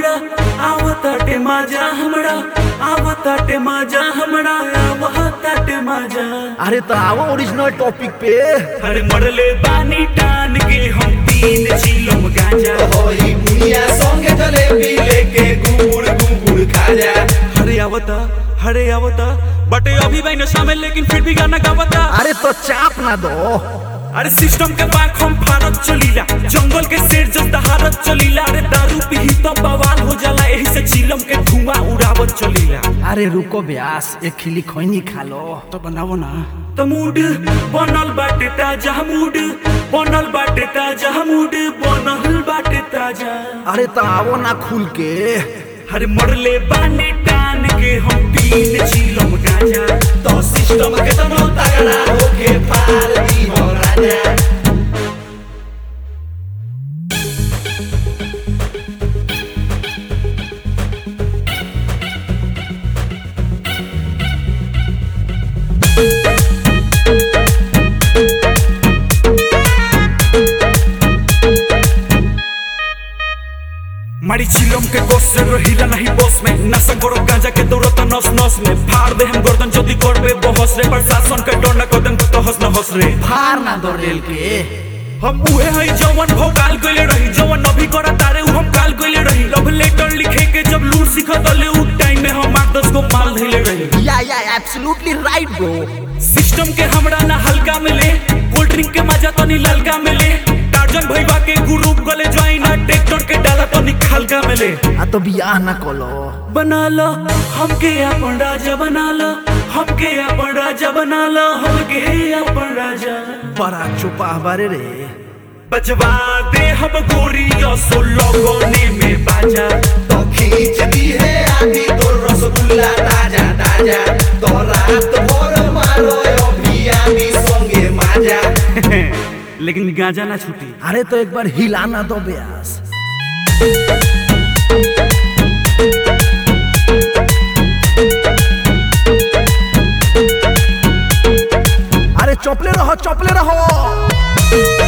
हमरा आवताटे माजा हमरा आवताटे माजा हमरा आवताटे माजा अरे तो आओ ओरिजिनल टॉपिक पे अरे मरले बानी टान के हम तीन चिलम गांजा होई बुनिया संगे जलेबी लेके गुड़ गुड़ खा जा हरे आवता हरे आवता बटे अभी भाई नशा में लेकिन फिर भी गाना गावता अरे तो चाप ना दो अरे सिस्टम के पाक हम भारत चलीला जंगल के शेर जस्ता हारत चलीला अरे दारू पी तो बवाल हो जाला यही से चिलम के धुआं उड़ावत चलीला अरे रुको ब्यास एक खिली खैनी खा लो तो बनावो ना तो मूड बनल बाटे ताजा मूड बनल बाटे ताजा मूड बनल बाटे ताजा अरे तो आओ ना खुल के अरे मरले बानी टान के हम तीन चिलम गांजा तो सिस्टम के तनो तगड़ा होके पार दी हो राजा मारी चिलम के गोस से रहिला नहीं बस में नशा करो गांजा के दौड़ता नस नस में फाड़ दे हम गर्दन जदी करबे बहस रे प्रशासन के डर न कदम तो हंस न हंस रे फार ना दो रेल के हम उहे हई जवन भोकाल गइले रही जवन अभी करा तारे उ हम काल गइले रही लव लेटर लिखे के जब लूट सिखत ले उ टाइम में हम आठ दस को माल धइले रही या या एब्सोल्युटली राइट ब्रो सिस्टम के हमरा ना हल्का मिले कोल्ड ड्रिंक के मजा तनी ललका मिले टार्जन भईवा के ग्रुप गले ज्वाइन आ ट्रैक्टर के डाला तनी खलका मिले आ तो बियाह ना कलो बना लो हमके अपन राजा बना लो हमके अपन राजा बना लो हमके अपन राजा बड़ा चुपा बारे रे बजवा दे हम गोरी सो लोगोने में बाजा तो खींच दी है आधी तो रसगुल्ला ताजा ताजा तो रात भर मारो अभी आमी संगे माजा लेकिन गांजा ना छूटी अरे तो एक बार हिलाना दो ब्यास अरे चौपले रहो चौपले रहो